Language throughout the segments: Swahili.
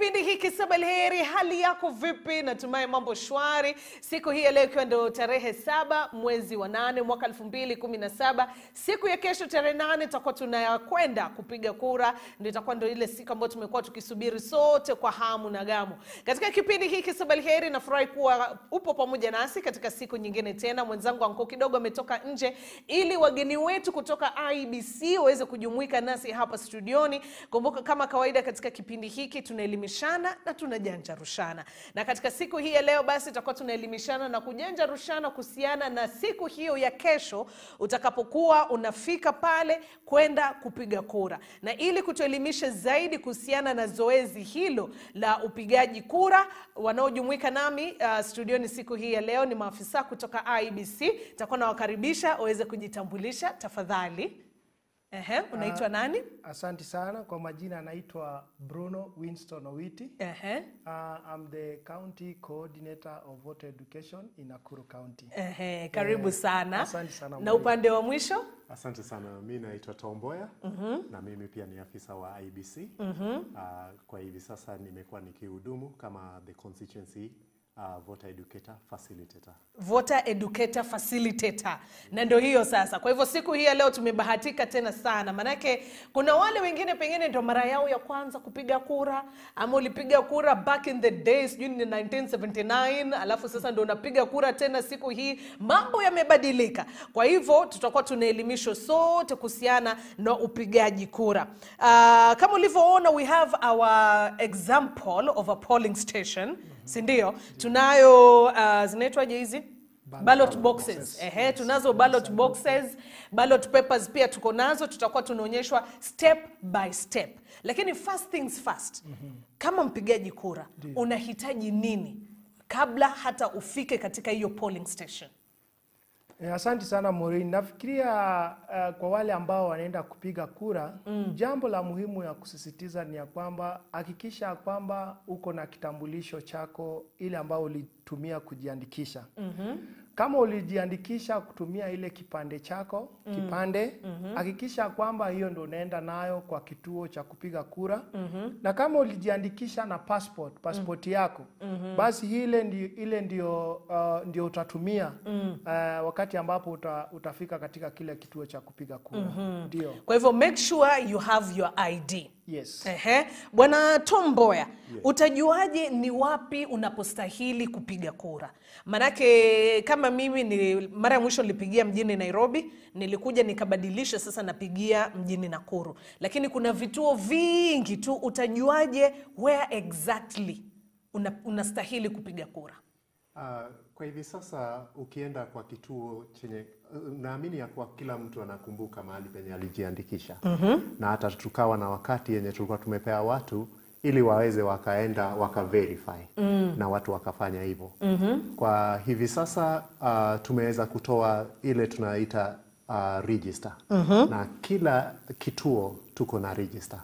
kipindi hiki Sabalheri, hali yako vipi? Natumai mambo shwari. Siku hii ya leo ikiwa ndio tarehe saba mwezi wa nane mwaka elfu mbili kumi na saba siku ya kesho tarehe nane tutakuwa tunakwenda kupiga kura, ndio itakuwa ndio ile siku ambayo tumekuwa tukisubiri sote kwa hamu na gamu. Katika kipindi hiki Sabalheri, nafurahi kuwa upo pamoja nasi katika siku nyingine tena. Mwenzangu Anko kidogo ametoka nje ili wageni wetu kutoka IBC waweze kujumuika nasi hapa studioni. Kumbuka kama kawaida katika kipindi hiki tunaelimishana na tunajanjarushana, na katika siku hii ya leo basi tutakuwa tunaelimishana na kujanjarushana kuhusiana na siku hiyo ya kesho utakapokuwa unafika pale kwenda kupiga kura, na ili kutuelimisha zaidi kuhusiana na zoezi hilo la upigaji kura, wanaojumuika nami uh, studioni siku hii ya leo ni maafisa kutoka IBC. Nitakuwa nawakaribisha waweze kujitambulisha tafadhali. Ehe, unaitwa nani? Asante sana kwa majina, anaitwa Bruno Winston Owiti. Ehe. Uh, I'm the county coordinator of voter education in Nakuru County. Ehe, karibu sana. asante sana, Na Mwalimu. upande wa mwisho Asante sana. Mi naitwa Tomboya na mimi pia ni afisa wa IBC. Ah, kwa hivi sasa nimekuwa nikihudumu kama the constituency ah, voter educator facilitator. voter educator facilitator, na ndio hiyo sasa. Kwa hivyo siku hii ya leo tumebahatika tena sana, manake kuna wale wengine pengine ndio mara yao ya kwanza kupiga kura, ama ulipiga kura back in the days, sijui ni 1979 alafu sasa ndio unapiga kura tena siku hii. Mambo yamebadilika, kwa hivyo tutakuwa tunaelimishwa sote kuhusiana na upigaji kura. Uh, kama ulivyoona we have our example of a polling station, si ndio? Tunayo uh, zinaitwaje hizi ballot boxes. Ehe, tunazo ballot boxes, ballot papers pia tuko nazo, tutakuwa tunaonyeshwa step by step. Lakini first things first, kama mpigaji kura unahitaji nini kabla hata ufike katika hiyo polling station? Eh, Asante sana Maureen. Nafikiria uh, kwa wale ambao wanaenda kupiga kura jambo la muhimu ya kusisitiza ni ya kwamba hakikisha ya kwamba uko na kitambulisho chako ile ambao ulitumia kujiandikisha. Kama ulijiandikisha kutumia ile kipande chako kipande, hakikisha ya kwamba hiyo ndo unaenda nayo kwa kituo cha kupiga kura. Na kama ulijiandikisha na passport, passport yako, basi ile ndio, ile ndio, uh, ndio utatumia uh, wakati ambapo uta, utafika katika kile kituo cha kupiga kura. Ndio. Kwa hivyo make sure you have your ID. Yes. Ehe. Bwana Tom Mboya, utajuaje ni wapi unapostahili kupiga kura? Manake kama mimi ni mara ya mwisho nilipigia mjini Nairobi, nilikuja nikabadilisha, sasa napigia mjini Nakuru, lakini kuna vituo vingi tu. Utajuaje where exactly una, unastahili kupiga kura? Ah, kwa hivi sasa ukienda kwa kituo chenye naamini ya kuwa kila mtu anakumbuka mahali penye alijiandikisha na hata tukawa na wakati yenye tulikuwa tumepea watu ili waweze wakaenda waka verify na watu wakafanya hivyo. Kwa hivi sasa ah, tumeweza kutoa ile tunaita ah, register na kila kituo tuko na register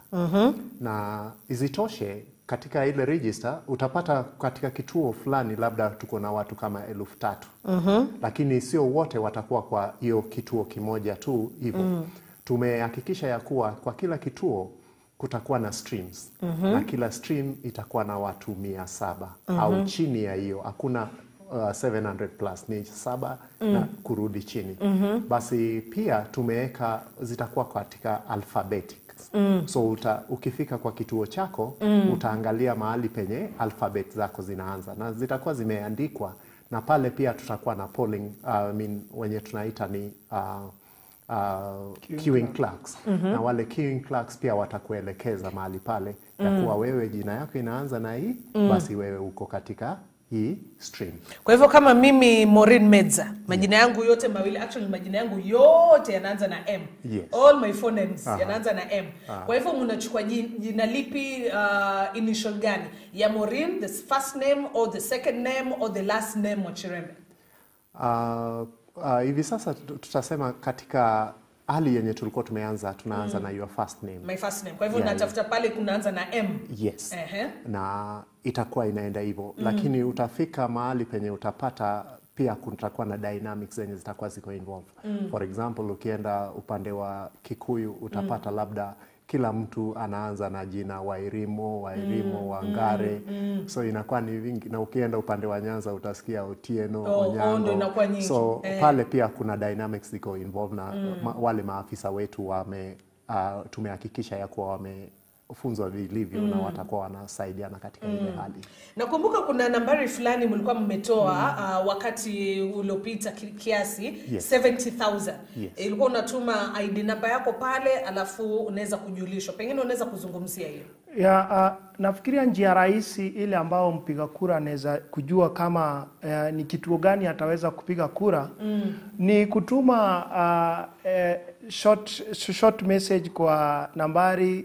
na isitoshe katika ile register utapata katika kituo fulani labda tuko na watu kama elfu tatu lakini sio wote watakuwa kwa hiyo kituo kimoja tu hivyo tumehakikisha ya kuwa kwa kila kituo kutakuwa na streams na kila stream itakuwa na watu mia saba au chini ya hiyo hakuna uh, 700 plus ni saba na kurudi chini basi pia tumeweka zitakuwa katika alphabetic so uta, ukifika kwa kituo chako utaangalia mahali penye alphabet zako zinaanza na zitakuwa zimeandikwa na pale pia tutakuwa na polling uh, I mean, wenye tunaita ni uh, uh, queuing clerks na wale queuing clerks pia watakuelekeza mahali pale ya kuwa wewe jina yako inaanza na hii basi wewe uko katika hii stream Kwa hivyo kama mimi Maureen Medza, majina yangu yote mawili, actually majina yangu yote yanaanza na M. Yes. All my phonemes yanaanza na M. Kwa hivyo mnachukua jin- jina lipi, uh, initial gani? Ya Maureen, the first name or the second name or the last name wa Chirembe? Uh, uh, hivi sasa tut- tutasema katika hali yenye tulikuwa tumeanza tunaanza na your first name My first name. Kwa hivyo Yeah, natafuta pale kunaanza na M. yes Ehe. na itakuwa inaenda hivyo lakini utafika mahali penye utapata pia kutakuwa na dynamics zenye zitakuwa ziko involved for example ukienda upande wa kikuyu utapata labda kila mtu anaanza na jina Wairimo, Wairimo, Wangare so inakuwa ni vingi, na ukienda upande wa Nyanza utasikia Otieno, Oh, oh, Onyango. ndo inakuwa nyingi. So Eh. pale pia kuna dynamics ziko involved na ma, wale maafisa wetu wame uh, tumehakikisha ya kuwa wamefunzwa vilivyo na watakuwa wanasaidiana katika ile hali. nakumbuka kuna nambari fulani mlikuwa mmetoa uh, wakati uliopita ki- kiasi Yes. 70000 Yes. ilikuwa unatuma id namba yako pale alafu unaweza kujulishwa pengine unaweza kuzungumzia hiyo Ya, uh, nafikiria njia rahisi ile ambao mpiga kura anaweza kujua kama uh, ni kituo gani ataweza kupiga kura mm. ni kutuma uh, eh, short, short message kwa nambari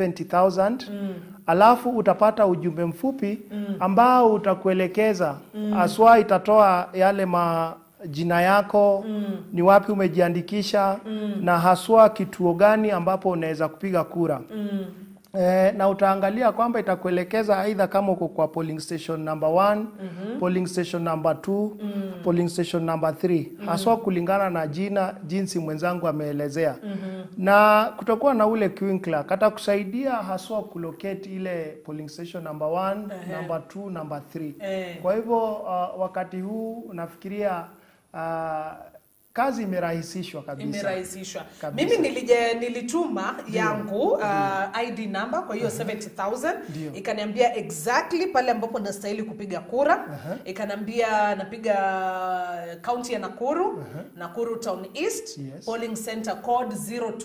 70000 mm. alafu utapata ujumbe mfupi ambao utakuelekeza haswa itatoa yale ma jina yako mm. ni wapi umejiandikisha mm. na haswa kituo gani ambapo unaweza kupiga kura mm. Eh, na utaangalia kwamba itakuelekeza aidha kama uko kwa polling station number 1 mm-hmm. polling station number 2 mm. polling station number 3 mm. haswa kulingana na jina jinsi mwenzangu ameelezea mm-hmm. na kutakuwa na ule queuing clerk atakusaidia haswa kulocate ile polling station number 1 number 2 number 3 Eh. kwa hivyo uh, wakati huu nafikiria uh, kazi imerahisishwa kabisa imerahisishwa Kabisa. mimi nilije, nilituma yangu uh, id number kwa hiyo 70000 Ndio. ikaniambia exactly pale ambapo nastahili kupiga kura ikaniambia napiga kaunti ya nakuru nakuru town east Yes. polling center code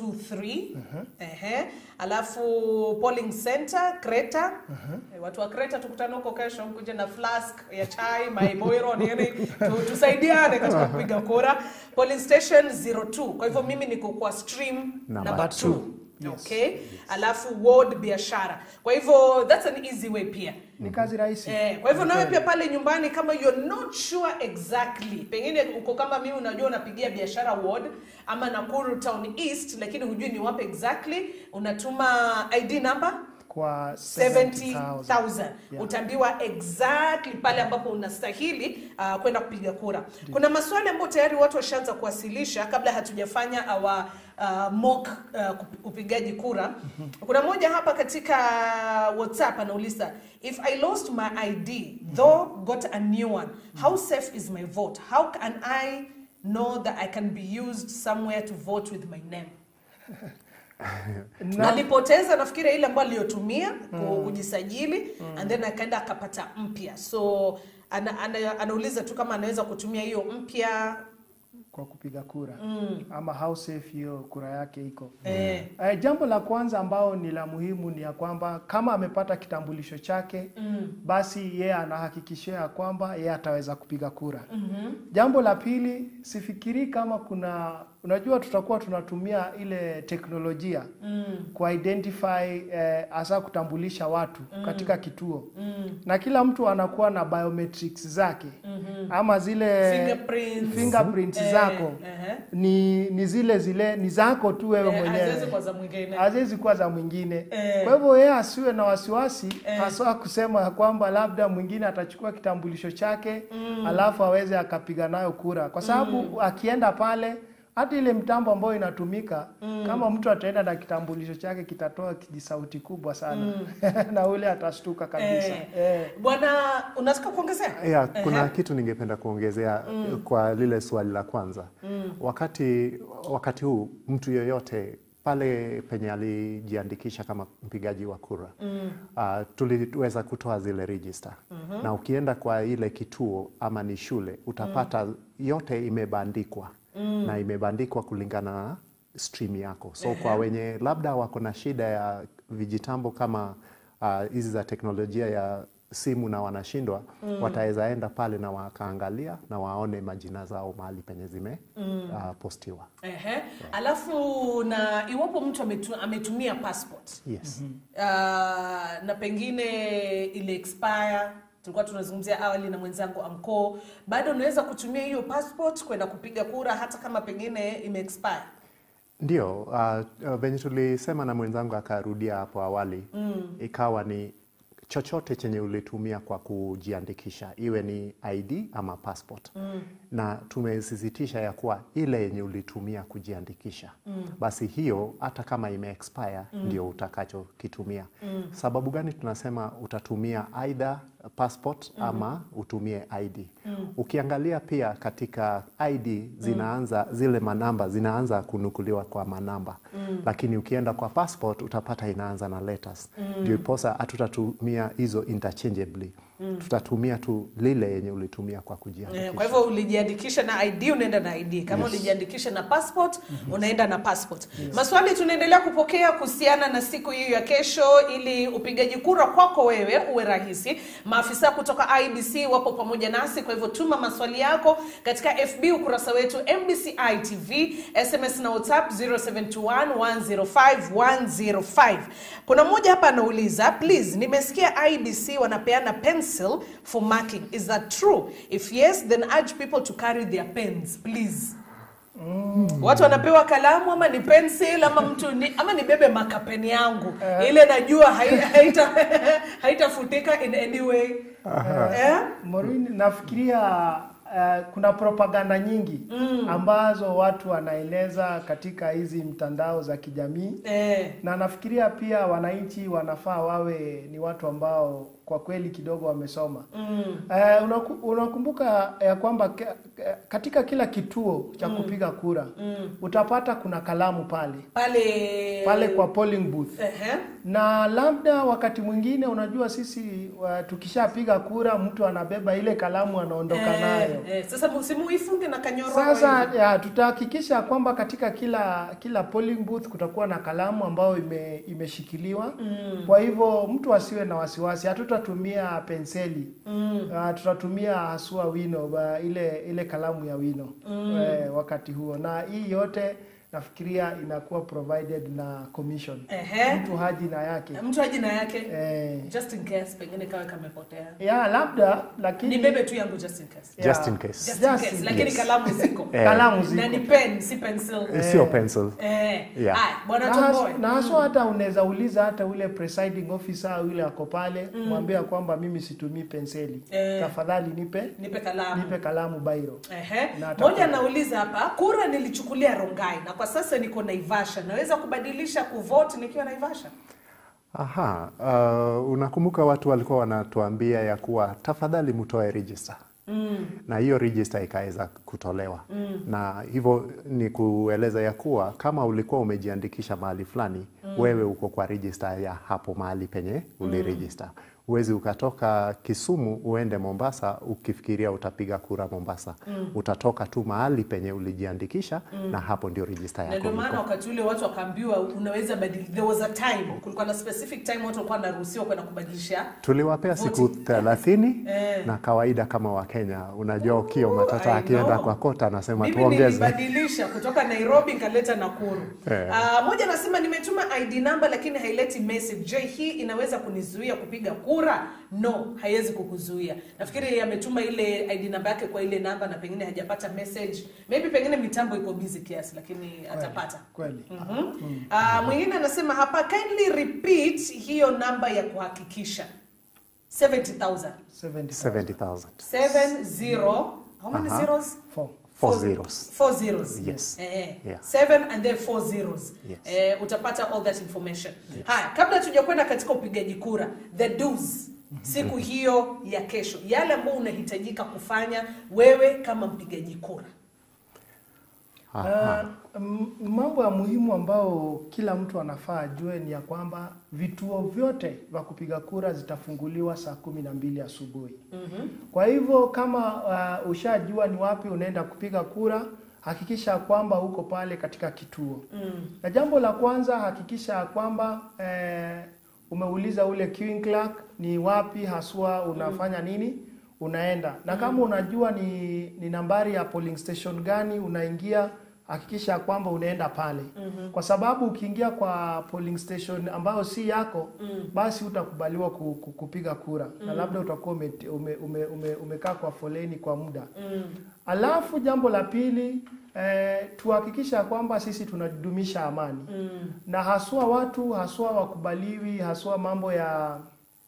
023 Ehe. alafu polling center kreta Eh, watu wa kreta tukutane huko kesho mkuje na flask ya chai maiboiro nini tu, tusaidiane katika kupiga kura polling station 02 kwa hivyo mimi niko kwa stream Number number two. 2 okay alafu ward biashara kwa hivyo that's an easy way pia ni kazi rahisi Eh, kwa hivyo nawe pia pale nyumbani kama you're not sure exactly pengine uko kama mimi unajua unapigia biashara ward ama Nakuru town east lakini hujui ni wapi exactly unatuma id number kwa 70000 Yeah. utaambiwa exactly pale ambapo unastahili uh, kwenda kupiga kura kuna maswali ambayo tayari watu washaanza kuwasilisha kabla hatujafanya our uh, mock uh, kup- upigaji kura kuna mmoja hapa katika whatsapp anauliza if i lost my id though got a new one how safe is my vote how can i know that i can be used somewhere to vote with my name Na- alipoteza nafikiri ile ambayo aliyotumia ku- kujisajili and then akaenda akapata mpya so ana, ana, anauliza tu kama anaweza kutumia hiyo mpya kwa kupiga kura mm. ama how safe hiyo kura yake iko eh, Eh, jambo la kwanza ambao ni la muhimu ni ya kwamba kama amepata kitambulisho chake mm. basi yeye anahakikishia ya kwamba yeye ataweza kupiga kura mm-hmm. jambo la pili sifikiri kama kuna unajua tutakuwa tunatumia ile teknolojia mm. kuidentify eh, hasa kutambulisha watu mm. katika kituo mm. na kila mtu anakuwa na biometrics zake mm-hmm. ama zile Fingerprints. fingerprints Eh, zako ehe. ni ni zile zile ni zako tu wewe eh, mwenyewe haziwezi kwa za mwingine haziwezi kuwa za mwingine Eh. kwa hivyo yeye asiwe na wasiwasi haswa kusema ya kwamba labda mwingine atachukua kitambulisho chake alafu aweze akapiga nayo kura kwa sababu akienda pale hata ile mtambo ambayo inatumika kama mtu ataenda na kitambulisho chake kitatoa kijisauti kubwa sana na ule atashtuka kabisa Eh. eh. bwana unataka kuongezea Yeah, kuna Ehe. kitu ningependa kuongezea kwa lile swali la kwanza. Wakati wakati huu mtu yoyote pale penye alijiandikisha kama mpigaji wa kura uh, tuliweza kutoa zile register na ukienda kwa ile kituo ama ni shule utapata yote imebandikwa na imebandikwa kulingana na stream yako so kwa wenye labda wako na shida ya vijitambo kama ah, hizi za teknolojia ya simu na wanashindwa wataweza enda pale na wakaangalia na waone majina zao mahali penye zime ah, postiwa Ehe. alafu na iwapo mtu ametu, ametumia passport yes uh, na pengine ile expire tulikuwa tunazungumzia awali na mwenzangu Anko, bado unaweza kutumia hiyo passport kwenda kupiga kura hata kama pengine ime expire. Ndio, uh, uh, venye tulisema na mwenzangu akarudia hapo awali mm. ikawa ni chochote chenye ulitumia kwa kujiandikisha iwe ni ID ama passport mm. na tumesisitisha ya kuwa ile yenye ulitumia kujiandikisha mm. basi hiyo hata kama ime expire mm. ndio utakachokitumia mm. sababu gani tunasema utatumia either passport mm. ama utumie ID mm. ukiangalia pia katika ID zinaanza zile manamba zinaanza kunukuliwa kwa manamba mm. lakini ukienda kwa passport utapata inaanza na letters ndio mm. iposa hatutatumia hizo interchangeably mm. tutatumia tu lile yenye ulitumia kwa kujiandikisha Eh, Kwa hivyo ulijiandikisha na ID unaenda na ID. Kama ulijiandikisha na passport unaenda na passport. Maswali tunaendelea kupokea kuhusiana na siku hiyo ya kesho, ili upigaji kura kwako wewe uwe rahisi. Maafisa kutoka IBC wapo pamoja nasi, kwa hivyo tuma maswali yako katika FB ukurasa wetu MBCI TV, SMS na WhatsApp 0721105105. Kuna mmoja hapa anauliza, please, nimesikia IBC wanapeana pencil for marking. Is that true? If yes, then urge people to carry their pens, please. Watu wanapewa kalamu ama ni pencil ama mtu ni, ama nibebe makapeni yangu ile najua hai- haita haitafutika in any way. Eh? Maureen, nafikiria uh, kuna propaganda nyingi ambazo watu wanaeleza katika hizi mtandao za kijamii Eh. na nafikiria pia wananchi wanafaa wawe ni watu ambao kwa kweli kidogo wamesoma. Mm. Uh, unaku, unakumbuka ya kwamba ke- ke- katika kila kituo cha kupiga kura utapata kuna kalamu pale Pale pale kwa polling booth Ehe. na labda wakati mwingine unajua sisi wa, tukishapiga kura mtu anabeba ile kalamu anaondoka Eh, nayo. eh, sasa musimuifunge na kanyororo Sasa hivi. ya, tutahakikisha kwamba katika kila kila polling booth kutakuwa na kalamu ambayo ime, imeshikiliwa mm. Kwa hivyo mtu asiwe na wasiwasi, hatutatumia penseli mm. Uh, tutatumia haswa wino ba, ile ile kalamu ya wino mm. eh, wakati huo, na hii yote nafikiria inakuwa provided na commission. Ehe. Mtu haji na yake mtu aji na yake eh, just in case pengine kawe kamepotea ya labda lakini ni bebe tu yangu just in case just ya, in case just in Just case in lakini case. kalamu ziko Eh. kalamu ziko na ni pen si pencil sio pencil eh Yeah. haya bwana na tomboy has- na haswa hata unaweza uliza hata ule presiding officer au yule ako pale mwambia kwamba mimi situmii penseli Eh. tafadhali nipe nipe kalamu nipe kalamu bairo Ehe. Na atakuwa- Moja anauliza hapa, kura nilichukulia Rongai na kwa sasa niko Naivasha, naweza kubadilisha kuvote nikiwa Naivasha? Aha, uh, unakumbuka watu walikuwa wanatuambia ya kuwa tafadhali mtoe register mm. na hiyo register ikaweza kutolewa mm. na hivyo ni kueleza ya kuwa kama ulikuwa umejiandikisha mahali fulani mm. wewe uko kwa register ya hapo mahali penye uliregister Huwezi ukatoka Kisumu uende Mombasa ukifikiria utapiga kura Mombasa. Utatoka tu mahali penye ulijiandikisha na hapo ndio register Na yako ndio maana iko. wakati ule watu wakaambiwa unaweza badili, there was a time, kulikuwa na specific time watu walikuwa wanaruhusiwa kwenda kubadilisha. Tuliwapea siku Voting. thelathini Eh. na kawaida kama Wakenya, unajua Ukio Ooh, Matata I akienda know. kwa kota anasema Mimi tuongeze. nilibadilisha kutoka Nairobi nikaleta Nakuru. Eh. Ah, moja anasema nimetuma ID number lakini haileti message. Je, hii inaweza kunizuia kupiga kura? No, haiwezi kukuzuia. Nafikiri yeye ametuma ile ID namba yake kwa ile namba na pengine hajapata message. Maybe pengine mitambo iko busy kiasi lakini atapata. kweli Mhm. Ah, mwingine anasema hapa kindly repeat hiyo namba ya kuhakikisha 70000 70,000. 70,000. 70 how many Aha. zeros Four. Four Four- zeros. four zeros Yes. eh, Yeah. seven and then four zeros Yes. eh, utapata all that information haya kabla tujakwenda katika upigaji kura the do's siku hiyo ya kesho yale ambayo unahitajika kufanya wewe kama mpigaji kura Aha. Uh, m- mambo ya muhimu ambao kila mtu anafaa ajue ni ya kwamba vituo vyote vya kupiga kura zitafunguliwa saa kumi na mbili asubuhi. Kwa hivyo kama uh, ushajua ni wapi unaenda kupiga kura, hakikisha kwamba uko pale katika kituo. Na jambo la kwanza hakikisha kwamba eh, umeuliza ule queuing clerk ni wapi haswa unafanya nini unaenda na kama unajua ni, ni nambari ya polling station gani unaingia hakikisha kwamba unaenda pale kwa sababu ukiingia kwa polling station ambayo si yako basi utakubaliwa ku, ku, kupiga kura na labda utakuwa ume, ume, ume, ume, umekaa kwa foleni kwa muda alafu jambo la pili eh, tuhakikisha kwamba sisi tunadumisha amani na haswa watu haswa wakubaliwi haswa mambo ya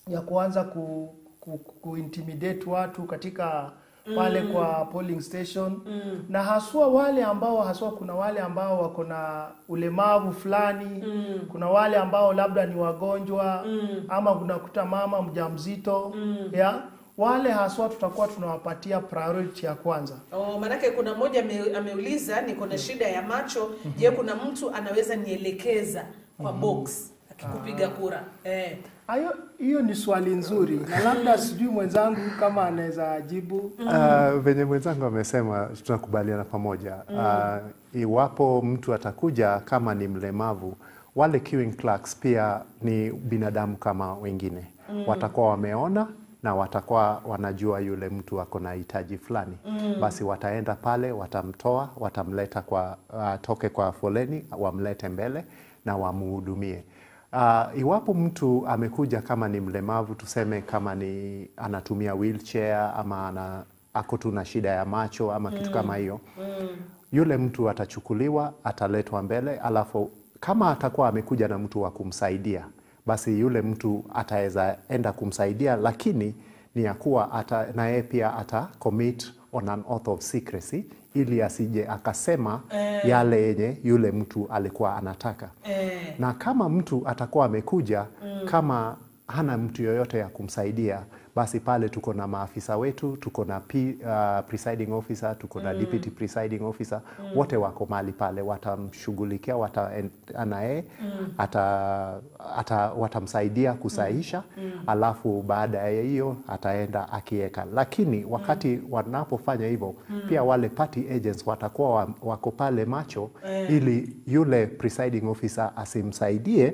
ya kuanza ku, ku, ku intimidate watu katika pale kwa polling station na haswa wale ambao haswa kuna wale ambao wako na ulemavu fulani kuna wale ambao labda ni wagonjwa ama unakuta mama mjamzito ya wale haswa tutakuwa tunawapatia priority ya kwanza Oh, manake kuna mmoja ame, ameuliza niko na shida ya macho. Je, kuna mtu anaweza nielekeza kwa box akikupiga kura? Eh. Hayo hiyo ni swali nzuri na labda sijui mwenzangu kama anaweza jibu. Uh, venye mwenzangu amesema tunakubaliana pamoja. Uh, iwapo mtu atakuja kama ni mlemavu, wale queuing clerks pia ni binadamu kama wengine. Watakuwa wameona na watakuwa wanajua yule mtu ako na hitaji fulani. Basi wataenda pale, watamtoa, watamleta kwa atoke kwa foleni, wamlete mbele na wamuhudumie. Uh, iwapo mtu amekuja kama ni mlemavu, tuseme kama ni anatumia wheelchair ama ana, ako tu na shida ya macho ama kitu kama hiyo yule mtu atachukuliwa, ataletwa mbele, alafu kama atakuwa amekuja na mtu wa kumsaidia, basi yule mtu ataweza enda kumsaidia, lakini ni ya kuwa ata, na yeye pia ata commit on an oath of secrecy ili asije akasema yale yenye yule mtu alikuwa anataka Eh. na kama mtu atakuwa amekuja kama hana mtu yoyote ya kumsaidia, basi pale tuko na maafisa wetu, tuko na P, uh, presiding officer, tuko na deputy presiding officer, wote wako mahali pale, watamshughulikia, wataenda naye ata, ata, watamsaidia kusahisha, alafu baada ya hiyo ataenda akiweka. Lakini wakati wanapofanya hivyo, pia wale party agents watakuwa wa- wako pale macho ili yule presiding officer asimsaidie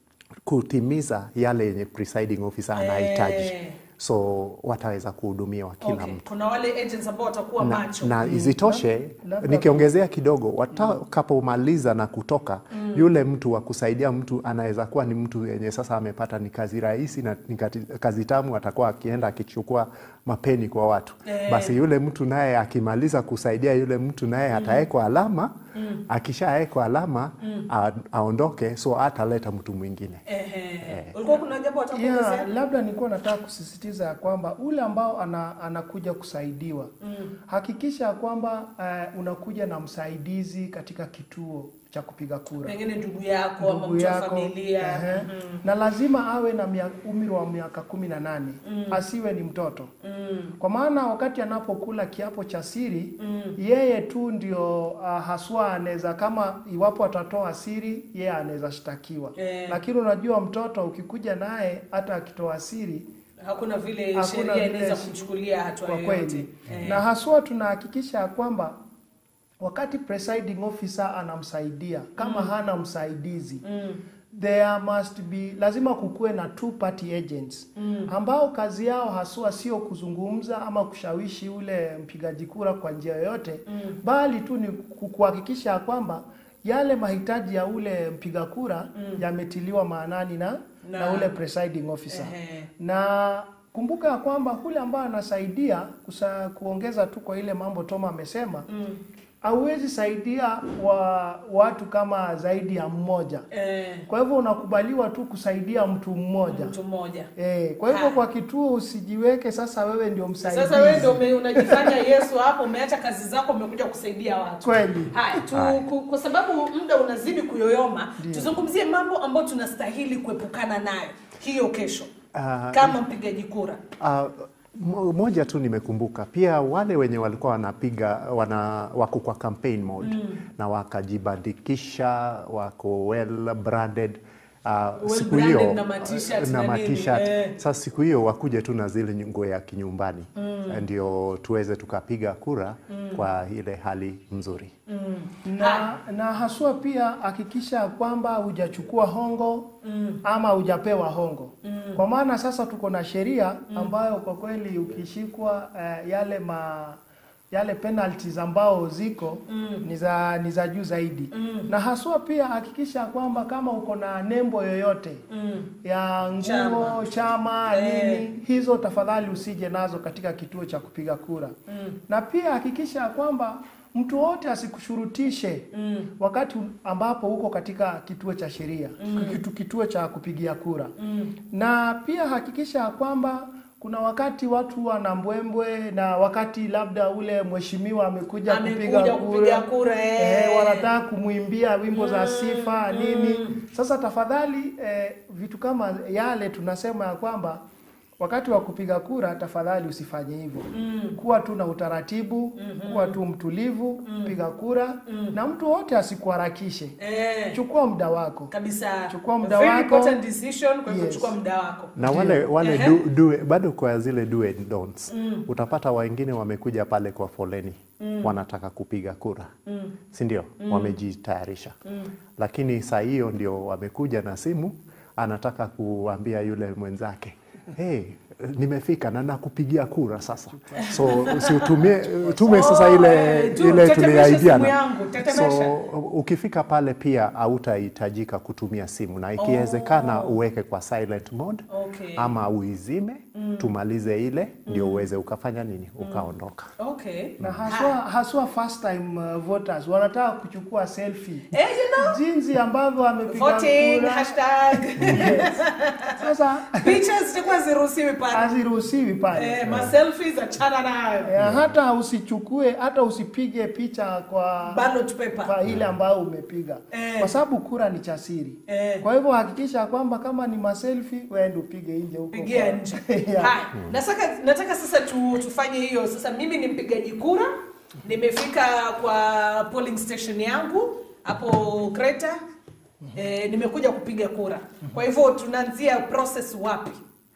kutimiza yale yenye presiding officer anahitaji. Eh. So wataweza kuhudumiwa kila Okay. mtu Kuna wale agents ambao watakuwa na, macho. na isitoshe Labda- nikiongezea kidogo, watakapomaliza na kutoka, yule mtu wa kusaidia mtu anaweza kuwa ni mtu yenye sasa amepata ni kazi rahisi na ni kati- kazi tamu, atakuwa akienda akichukua mapeni kwa watu Eh. basi yule mtu naye akimaliza kusaidia yule mtu naye atawekwa alama. Akishawekwa alama a, aondoke, so ataleta mtu mwingine. Ehe. Ulikuwa kuna jambo Yeah, watakuongezea? labda nilikuwa nataka kusisitiza ya kwamba ule ambao ana, anakuja kusaidiwa hakikisha ya kwamba eh, unakuja na msaidizi katika kituo cha kupiga kura. Pengine ndugu yako ama ndugu mtu wa yako familia. ehe. na lazima awe na mia- umri wa miaka kumi na nane asiwe ni mtoto kwa maana wakati anapokula kiapo cha siri yeye tu ndio uh, haswa anaweza kama iwapo atatoa siri yeye anaweza shtakiwa Eh. lakini unajua mtoto ukikuja naye hata akitoa siri Hakuna vile Hakuna sheria vile inaweza shi- kumchukulia hatua kwa yoyote. kweli Eh. na haswa tunahakikisha ya kwamba wakati presiding officer anamsaidia kama hana msaidizi there must be lazima kukuwe na two party agents ambao kazi yao haswa sio kuzungumza ama kushawishi ule mpigaji kura kwa njia yoyote bali tu ni ku- kuhakikisha ya kwamba yale mahitaji ya ule mpiga kura yametiliwa maanani na, na, Na- ule presiding officer Ehe. na kumbuka ya kwamba kule ambayo anasaidia kusa, kuongeza tu kwa ile mambo Toma amesema hauwezi saidia wa, watu kama zaidi ya mmoja. Eh, Kwa hivyo unakubaliwa tu kusaidia mtu mmoja. mtu mmoja. Eh, kwa hivyo Ha. kwa kituo usijiweke sasa wewe ndio msaidizi. Sasa wewe ndio ume- unajifanya Yesu hapo, umeacha kazi zako, umekuja kusaidia watu. Kweli. Haya, tu, ku, kwa sababu muda unazidi kuyoyoma, tuzungumzie mambo ambayo tunastahili kuepukana nayo hiyo kesho Ah, kama mpigaji kura. Uh, mo- moja tu nimekumbuka pia wale wenye walikuwa wanapiga wana wako kwa campaign mode na wakajibandikisha wako well branded uh, Well siku branded hiyo na ma-t-shirt na na nini, ma-t-shirt. eh. Sasa siku hiyo wakuje tu na zile nguo ya kinyumbani ndio tuweze tukapiga kura kwa ile hali mzuri. na, na haswa pia hakikisha ya kwamba hujachukua hongo ama hujapewa hongo kwa maana sasa tuko na sheria ambayo kwa kweli ukishikwa eh, yale ma yale penalties ambao ziko ni za ni za juu zaidi na haswa pia hakikisha ya kwamba kama uko na nembo yoyote ya nguo Chama. chama, Eh. nini hizo tafadhali usije nazo katika kituo cha kupiga kura na pia hakikisha ya kwamba mtu wote asikushurutishe wakati ambapo uko katika kituo cha sheria kitu, kituo cha kupigia kura na pia hakikisha ya kwamba kuna wakati watu wana mbwembwe na wakati labda ule mheshimiwa amekuja Amekuja kupiga kupiga kura, kura, eh. eh, wanataka kumwimbia wimbo za sifa nini. Sasa tafadhali eh, vitu kama yale tunasema ya kwamba wakati wa kupiga kura tafadhali usifanye hivyo. Kuwa tu na utaratibu, kuwa tu mtulivu, piga kura na mtu wote asikuharakishe. Eh, Chukua muda wako. kabisa. Chukua muda Very wako. important decision, kwa hivyo Yes. chukua muda wako. na wale wale Ehe. do, do, bado kwa zile do and don'ts utapata wengine wamekuja pale kwa foleni wanataka kupiga kura si ndio wamejitayarisha lakini saa hiyo ndio wamekuja na simu anataka kuambia yule mwenzake hey, nimefika na nakupigia kura sasa so usiutumie tume sasa Oh, ile eh, tu- ile tetemesha tuliaidiana simu yangu, tetemesha. so ukifika pale pia hautahitajika kutumia simu na ikiwezekana uweke kwa silent mode Okay. ama uizime tumalize ile ndio uweze ukafanya nini ukaondoka Okay. Na haswa, haswa first time uh, voters wanataka kuchukua selfie. Eh, you know, Jinsi ambavyo amepiga voting, kura. hashtag. Sasa Picha zitakuwa ziruhusiwi pale. haziruhusiwi pale. Eh, maselfies achana nayo. Eh, hata usichukue hata usipige picha kwa Ballot paper. kwa ile ambayo umepiga Eh. kwa sababu kura ni cha siri. Eh. Kwa hivyo hakikisha kwamba kama ni maselfi wewe upige nje huko. pigia kwa- nje. Yeah. Haya, nataka nataka sasa tu, tufanye hiyo sasa. Mimi ni mpigaji kura, nimefika kwa polling station yangu hapo Kreta. E, nimekuja kupiga kura. Kwa hivyo tunaanzia process wapi?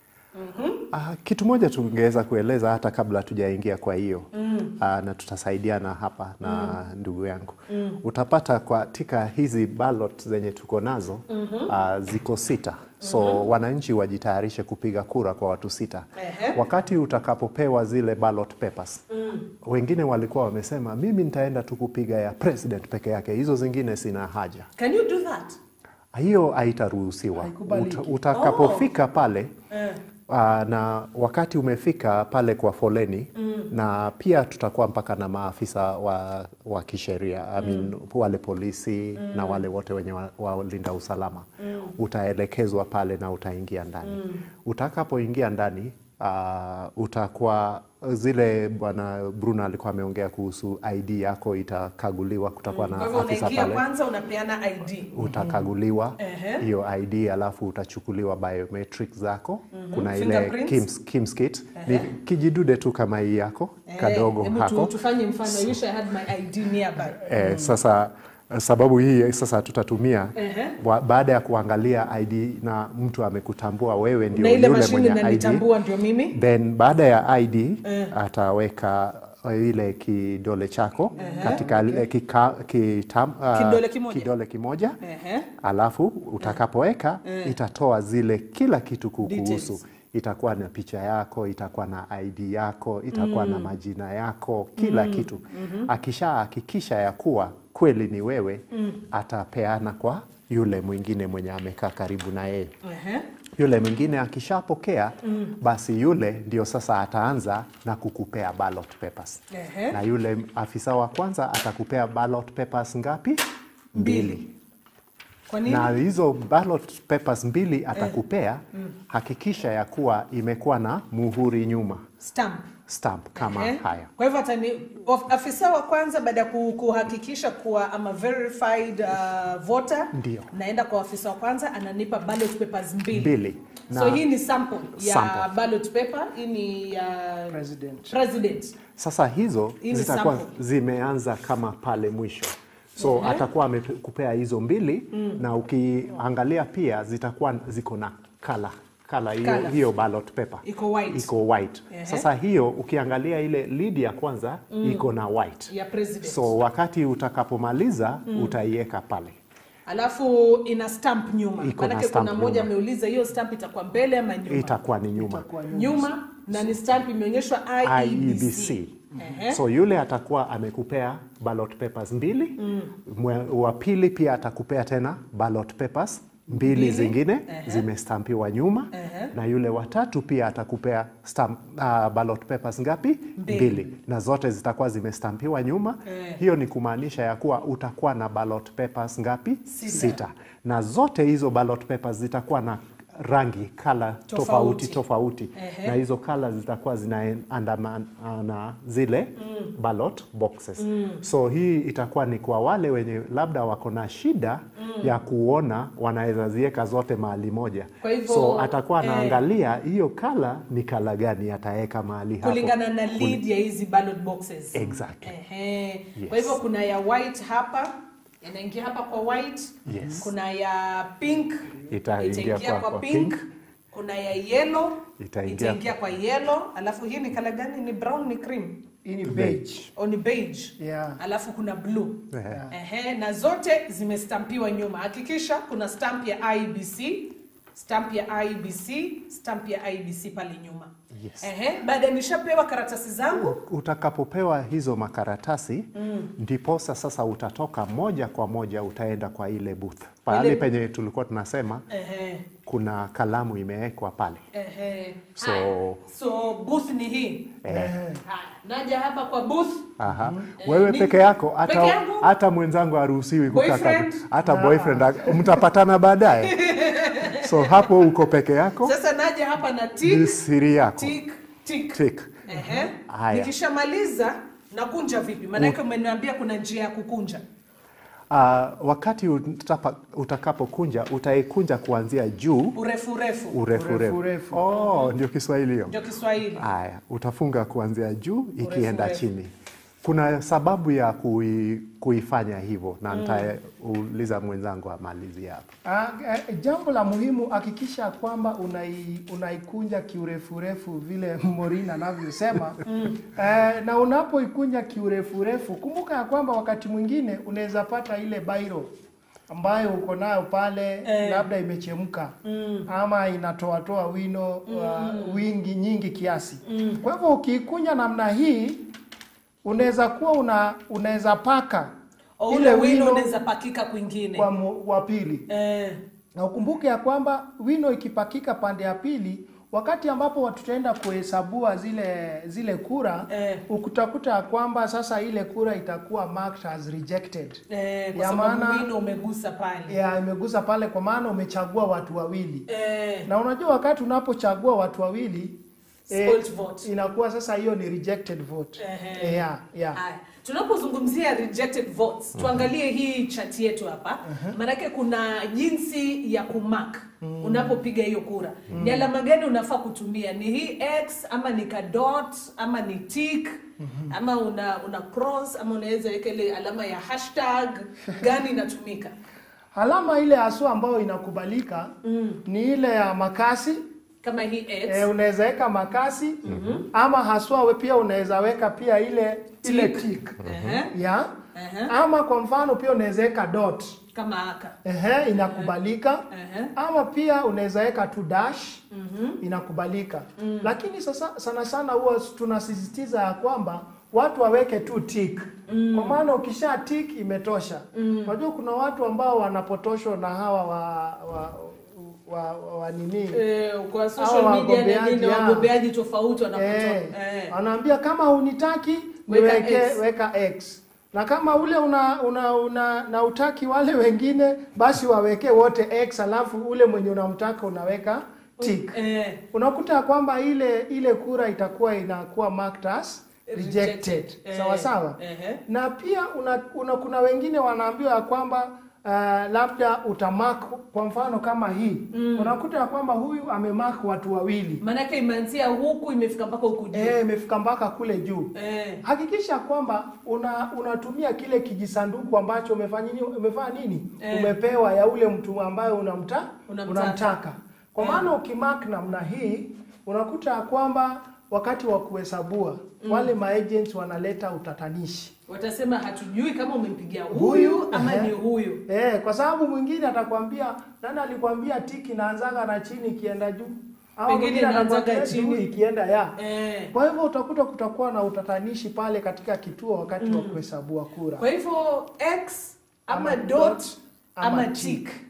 Ah, kitu moja tungeweza kueleza hata kabla tujaingia kwa hiyo ah, na tutasaidiana hapa na ndugu yangu utapata katika hizi ballot zenye tuko nazo ah, ziko sita so wananchi wajitayarishe kupiga kura kwa watu sita Ehe. wakati utakapopewa zile ballot papers wengine walikuwa wamesema mimi nitaenda tu kupiga ya president peke yake hizo zingine sina haja Can you do that? hiyo haitaruhusiwa. Haikubaliki. Uta- Utakapofika pale Eh. aa, na wakati umefika pale kwa foleni na pia tutakuwa mpaka na maafisa wa, wa kisheria I mean, wale polisi na wale wote wenye wa- walinda usalama utaelekezwa pale na utaingia ndani. Utakapoingia ndani aa, utakuwa zile bwana Bruno alikuwa ameongea kuhusu ID yako itakaguliwa, kutakuwa Kwa na hivyo afisa unaingia pale kwanza unapeana ID. utakaguliwa Ehe. hiyo ID alafu utachukuliwa biometric zako. Kuna ile Fingerprints. Kims, Kims kit ni kijidude tu kama hii yako kadogo Eh, hebu tu- hako tufanye mfano. I wish I had my ID nearby. eh, sasa sababu hii sasa tutatumia Ehe. wa, baada ya kuangalia ID na mtu amekutambua wewe ndio Na ile yule mashine mwenye ID inanitambua ndio mimi. then baada ya ID ataweka ile kidole chako katika ile kika, kitam, ah, Kidole kimoja. kidole kimoja Ehe. alafu utakapoweka itatoa zile kila kitu kukuhusu Details. itakuwa na picha yako itakuwa na ID yako itakuwa na majina yako kila kitu akishahakikisha ya kuwa kweli ni wewe atapeana kwa yule mwingine mwenye amekaa karibu na yeye Ehe. yule mwingine akishapokea basi yule ndio sasa ataanza na kukupea ballot papers Ehe. na yule afisa wa kwanza atakupea ballot papers ngapi mbili Kwa nini? na hizo ballot papers mbili atakupea hakikisha ya kuwa imekuwa na muhuri nyuma Stamp. stamp kama Eh? haya Kwa hivyo atani of- afisa wa kwanza baada ya ku- kuhakikisha kuwa ama verified uh, voter Ndio. naenda kwa afisa wa kwanza ananipa ballot papers mbili. mbili So na hii ni sample ya Sample. ballot paper, hii ni ya President. president. Sasa hizo Hii ni zitakuwa sample. zimeanza kama pale mwisho, so atakuwa amekupea hizo mbili na ukiangalia pia zitakuwa ziko na kala kala hiyo, Colour. hiyo ballot paper Iko white. iko white. Ehe. Sasa hiyo ukiangalia ile lead ya kwanza iko na white, Ya president. so wakati utakapomaliza utaiweka pale Alafu ina stamp nyuma. Iko na Maanake stamp kuna mmoja nyuma. ameuliza hiyo stamp itakuwa mbele ama nyuma? itakuwa ni nyuma Itakuwa nyuma. Nyuma na ni stamp imeonyeshwa IEBC. IEBC. Ehe. So yule atakuwa amekupea ballot papers mbili. Mwe- Wa pili pia atakupea tena ballot papers mbili, Mbili. zingine Ehe. zimestampiwa nyuma Ehe. na yule watatu pia atakupea stamp, uh, ballot papers ngapi? Mbili. na zote zitakuwa zimestampiwa nyuma. Eh. Hiyo ni kumaanisha ya kuwa utakuwa na ballot papers ngapi? Sita. Na zote hizo ballot papers zitakuwa na rangi kala Tofauti. tofauti tofauti, Ehe. na hizo kala zitakuwa zinaandamana zile ballot boxes. So hii itakuwa ni kwa wale wenye labda wako na shida ya kuona, wanaweza ziweka zote mahali moja. Kwa hivyo, so atakuwa eh, anaangalia hiyo kala ni kala gani ataweka mahali hapo kulingana na lead ya hizi ballot boxes. Exactly. Ehe. Yes. Kwa hivyo kuna ya white hapa inaingia hapa kwa white. Yes. Kuna ya pink Itaingia kwa- kwa, kwa pink. pink. Kuna ya yellow Itaingia- itaingia kwa yellow. Alafu hii ni kala gani? Ni brown, ni cream Hii ni beige. au ni beige? Yeah. Alafu kuna blue. Ehe. Ehe, na zote zimestampiwa nyuma. Hakikisha kuna stamp ya IBC, stamp ya IBC, stamp ya IBC pale nyuma. Yes. Ehe, baada nishapewa karatasi zangu Utakapopewa hizo makaratasi ndiposa sasa utatoka moja kwa moja utaenda kwa ile booth pahali Ile- penye tulikuwa tunasema ehe, kuna kalamu imewekwa pale. ehe. So- Haya, so booth ni hii. Eh, Haya, naja hapa kwa booth. aha. Eh, Wewe ni- peke yako Peke hata, yangu? hata mwenzangu haruhusiwi kukaa Boyfriend? karibu. hata boyfriend ak- mtapatana baadaye. So hapo uko peke yako, Sasa naja hapa na ni tick, siri yako. tick, tick. Tick. Ehe. Haya. Nikishamaliza nakunja vipi? Maanake umeniambia kuna njia ya kukunja. Ah, wakati utapa, utakapokunja utaikunja kuanzia juu Urefu urefu. urefu Urefu, urefu. urefu. Oh, ndio Kiswahili hiyo. Ndio Kiswahili. Haya, utafunga kuanzia juu ikienda urefu. chini. Kuna sababu ya kui, kuifanya hivyo na nitauliza mwenzangu amalizie hapo. Ah, eh, jambo la muhimu hakikisha kwamba unai, unaikunja kiurefurefu vile Morin anavyosema eh, na unapoikunja kiurefurefu kumbuka ya kwamba wakati mwingine unaweza pata ile bairo ambayo uko nayo pale Eh. labda imechemka ama inatoatoa wino wa wingi nyingi kiasi. Kwa hivyo ukiikunja namna hii unaweza kuwa una unaweza paka O, ile ule wino wino unaweza pakika kwingine. kwa mu- wa pili Eh, na ukumbuke ya kwamba wino ikipakika pande ya pili, wakati ambapo tutaenda kuhesabua zile zile kura Eh. ukutakuta ya kwamba sasa ile kura itakuwa marked as rejected. eh, kwa Ya sababu maana- wino umegusa pale. Ya imegusa pale, kwa maana umechagua watu wawili, Eh, na unajua wakati unapochagua watu wawili Spoilt vote. inakuwa sasa hiyo ni rejected vote. Ehe. Yeah, yeah. Haya, tunapozungumzia rejected votes tuangalie hii chati yetu hapa maanake kuna jinsi ya kumark unapopiga hiyo kura ni alama gani unafaa kutumia ni hii x ama ni ka dot ama ni tick ama una una cross ama unaweza weka ile alama ya hashtag gani inatumika Alama ile haswa ambayo inakubalika ni ile ya makasi kama hii x E, unaweza weka makasi ama haswa we pia unaweza weka pia ile ile tick Ehe, ya ehe, ama kwa mfano pia unaweza weka dot kama haka ehe, inakubalika Ehe. ama pia unaweza weka tu dash inakubalika lakini sasa sana sana huwa tunasisitiza ya kwamba watu waweke tu tick kwa maana ukisha tick imetosha unajua kuna watu ambao wanapotoshwa na hawa wa, wa, wa, wa, wa nini Eh, kwa social Hawa media na wagombeaji, nini ya. wagombeaji tofauti wanapotoa Eh, eh. wanaambia kama hunitaki Weka niweke X. weka X na kama ule una, una, una na utaki wale wengine basi waweke wote X alafu ule mwenye unamtaka unaweka tick. Eh, Unakuta ya kwamba ile ile kura itakuwa inakuwa marked as rejected. Eh, Sawa sawa. ehe. Na pia una, una, kuna wengine wanaambiwa ya kwamba uh, labda utamark kwa mfano kama hii unakuta ya kwamba huyu amemark watu wawili Maanake imeanzia huku imefika mpaka huku juu. Eh, imefika mpaka kule juu. Eh, Hakikisha kwamba una unatumia kile kijisanduku ambacho umefanya nini, umefanya nini? Eh. Umepewa ya ule mtu ambaye unamta, Unamtaka. unamtaka. Kwa Eh. maana ukimark namna hii unakuta ya kwamba wakati wa kuhesabua wale maagents wanaleta utatanishi. watasema hatujui kama umempigia huyu Huyu, ama ehe. ni huyu. Eh, kwa sababu mwingine atakwambia nani alikwambia tiki inaanzaga na chini ikienda juu. Au Pengine mwingine inaanzaga atakwambia chini. juu ikienda ya. Eh, Kwa hivyo utakuta kutakuwa na utatanishi pale katika kituo wakati wa kuhesabua kura. kwa hivyo x ama, Ama dot dot, ama, ama tick. tick.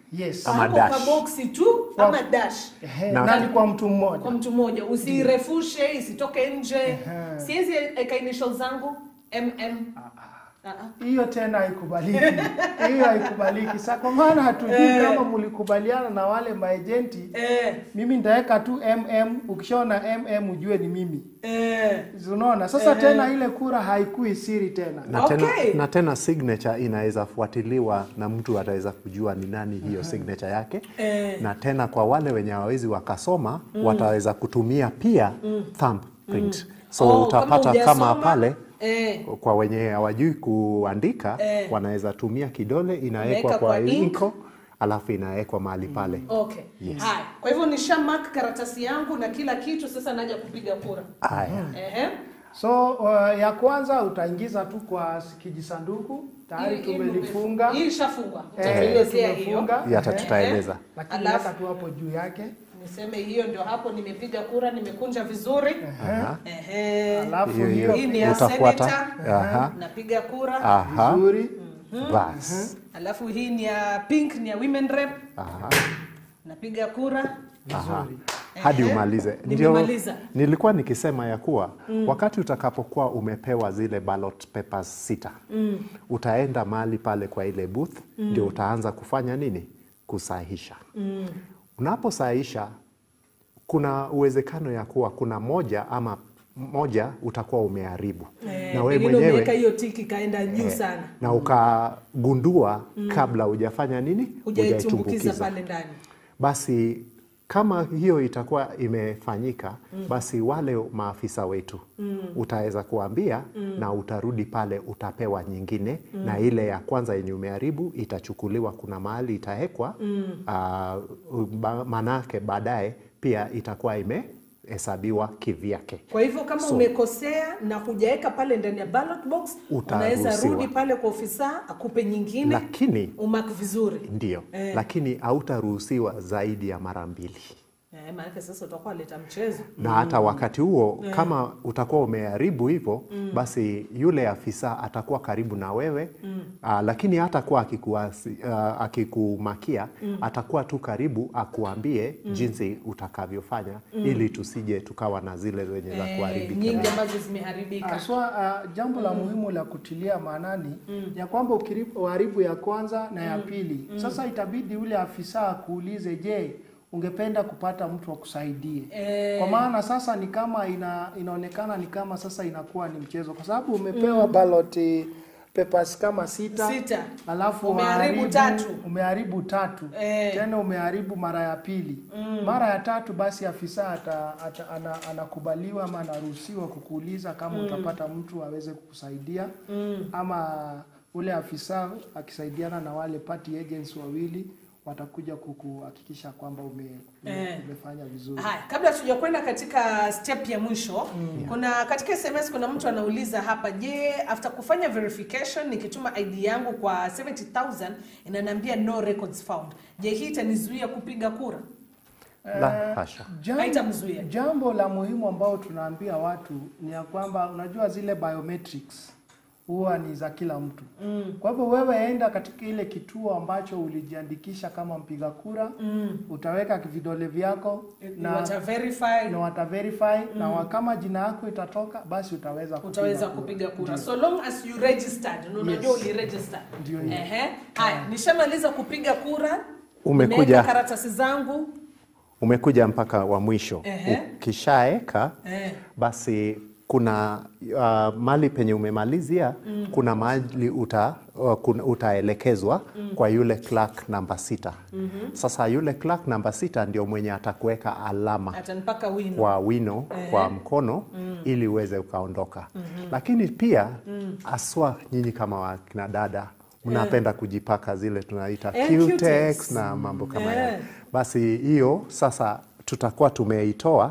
Yes. Ama Hapo dash. kwa boksi tu ama dash Ehe, Na- na ni kwa mtu kwa mmoja. mtu mmoja usirefushe isitoke nje siwezi eka initial zangu mm Ah, ah. Hiyo tena haikubaliki. Hiyo haikubaliki. Sasa kwa maana hatujui kama mlikubaliana na wale maejenti, Eh, mimi nitaweka tu mm, ukishaona mm ujue ni mimi. eh. Unaona? Sasa tena ile kura haikui siri tena. na, Okay. tena, na tena signature inaweza fuatiliwa na mtu ataweza kujua ni nani hiyo signature yake Eh. na tena kwa wale wenye hawawezi wakasoma wataweza kutumia pia thumbprint so Oh, utapata hujasoma, kama pale eh, kwa wenye hawajui kuandika Eh. wanaweza tumia kidole inawekwa Unaweka kwa kwa ink. inko alafu inawekwa mahali pale okay. Yes. Haya, kwa hivyo nisha mark karatasi yangu na kila kitu, sasa naja kupiga kura. haya Ehe. So uh, ya kwanza utaingiza tu kwa kijisanduku tayari Hii- hii tumelifunga. Hii ishafungwa. Eh, Utatuelezea hiyo. tumefunga. yata Ehe. tutaeleza Lakini Alafu- weka tu hapo juu yake. Niseme hiyo ndio hapo nimepiga kura, nimekunja vizuri. Aha. Ehe. Alafu hiyo hiyo Hii ni ya utafuata senator. Aha. Napiga kura. Aha. vizuri. bas Alafu hii ni ya pink, ni ya women rep. Aha. Napiga kura. Aha. hadi Ehe. umalize. Ndio Nimemaliza. nilikuwa nikisema ya kuwa wakati utakapokuwa umepewa zile ballot papers sita utaenda mahali pale kwa ile booth ndio utaanza kufanya nini? Kusahisha. Unaposahisha kuna uwezekano ya kuwa kuna moja ama moja utakuwa umeharibu Eh, na wewe pengine mwenyewe umeweka hiyo tiki kaenda juu eh, sana. na ukagundua kabla hujafanya nini, Hujaitumbukiza pale ndani. basi kama hiyo itakuwa imefanyika basi wale maafisa wetu utaweza kuambia na utarudi pale utapewa nyingine na ile ya kwanza yenye umeharibu itachukuliwa kuna mahali itawekwa ah, ba- manake baadaye pia itakuwa imehesabiwa kivyake Kwa hivyo kama So- umekosea na hujaweka pale ndani ya ballot box, unaweza Utaruhusiwa. rudi pale kwa ofisa akupe nyingine lakini umark vizuri. ndio Eh. lakini hautaruhusiwa zaidi ya mara mbili Eh, maanake sasa utakuwa leta mchezo. na hata wakati huo kama utakuwa umeharibu hivyo basi yule afisa atakuwa karibu na wewe aa, lakini hatakuwa akikuasi- aa, akikumakia atakuwa tu karibu akuambie jinsi utakavyofanya ili tusije tukawa na zile zenye za Eh, kuharibika nyingi ambazo zimeharibika. Aswa, uh, jambo la muhimu la kutilia maanani ya kwamba ukiri- uharibu ya kwanza na ya pili, sasa itabidi ule afisa akuulize, je, ungependa kupata mtu akusaidie? Eh. Kwa maana sasa ni kama ina, inaonekana ni kama sasa inakuwa ni mchezo, kwa sababu umepewa ballot eh, papers kama sita, Sita. alafu Umeharibu waharibu- tatu. umeharibu tatu Eh. tena umeharibu mara ya pili mara ya tatu basi afisa ata, ata, ana, anakubaliwa ama anaruhusiwa kukuuliza kama utapata mtu aweze kukusaidia ama ule afisa akisaidiana na wale party agents wawili watakuja kukuhakikisha kwamba ume, ume, Eh. umefanya vizuri Haya, kabla tujakwenda katika step ya mwisho kuna katika SMS kuna mtu anauliza hapa, je, after kufanya verification nikituma ID yangu kwa 70000 inaniambia no records found. Je, hii itanizuia kupiga kura? la hasha Jambo, Haitamzuia. jambo la muhimu ambao tunaambia watu ni ya kwamba unajua zile biometrics huwa ni za kila mtu mm. Kwa hivyo wewe enda katika ile kituo ambacho ulijiandikisha kama mpiga kura mm. utaweka vidole vyako Na na wata verify na wata verify na wa- kama jina yako itatoka basi utaweza kupiga utaweza kura. kupiga kura Ndio. so long as you registered na unajua Yes. uliregister Ndio hiyo. ehe haya nishamaliza kupiga kura Umekuja. nimeweka karatasi zangu umekuja mpaka wa mwisho Ehe. ukishaeka eh. basi kuna uh, mali penye umemalizia kuna mahali uta, uh, kuna- utaelekezwa kwa yule clerk namba sita sasa yule clerk namba sita ndio mwenye atakuweka alama atanipaka wino kwa wino kwa mkono ili uweze ukaondoka lakini pia aswa nyinyi kama wakina dada mnapenda kujipaka zile tunaita Eh, Q-tex Q-tex. na mambo kama Eh. hayo basi hiyo sasa tutakuwa tumeitoa